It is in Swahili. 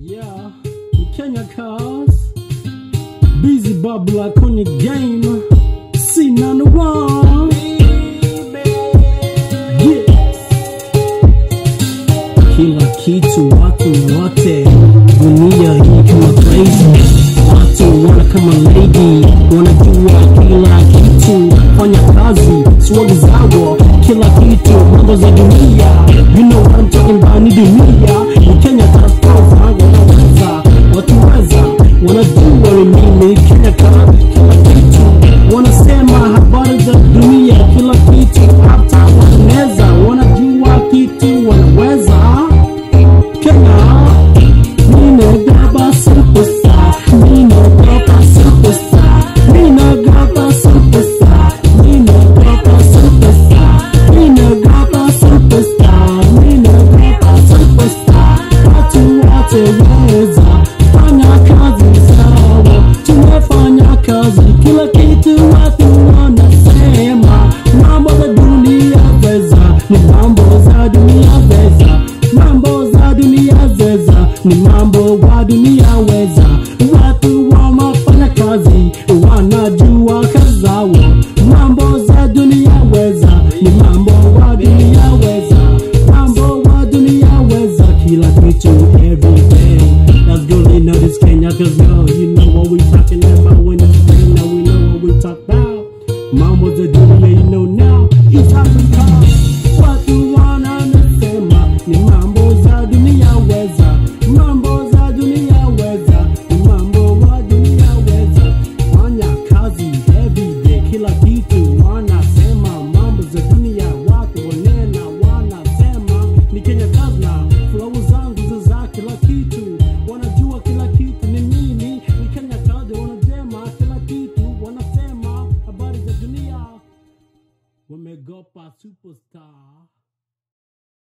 Yeah, ni Kenya cars Busy babla kwenye game C none one yeah. Kila kitu watu wote dunia hii kama crazy watu wana kama lady wanajua kila kitu fanya kazi swag zao kila kitu mambo za dunia you know what I'm talking about ni dunia ni Kenya taskoza wanaweza watuweza wanajua ni mimi Kenya kama kila kitu wanasema habari za dunia kila kitu hata wanaweza wanajua kitu wanaweza Kenya Nina gaba superstar Nina gaba superstar Nina gaba superstar Nina gaba superstar Nina gaba superstar Nina gaba superstar Watu wote weza Fanya kazi sawa Tumefanya kazi Kila kitu watu wanasema Mambo za dunia weza Ni mambo za dunia weza Mambo za dunia weza Ni mambo wa dunia weza Watu wamafanya kazi Wanajua kazi zao Mambo za dunia weza Ni mambo wa dunia weza Mambo wa dunia weza Kila kitu every day Let's go they know this Kenya Cause yo you know what we talking about When it's Kenya we know what we talk about Mambo za dunia you know now East Africa Watu wananasema Ni mambo za dunia weza Mambo za dunia weza Ni mambo wa dunia weza Fanya kazi everyday Kila kitu wanasema Mambo za dunia watu wanena wanasema Ni Kenya Kazna Flow zangu za kila kitu Wanajua kila kitu ni mimi Ni Kenya Kazna wanasema kila kitu Wanasema habari za dunia wamegopa superstar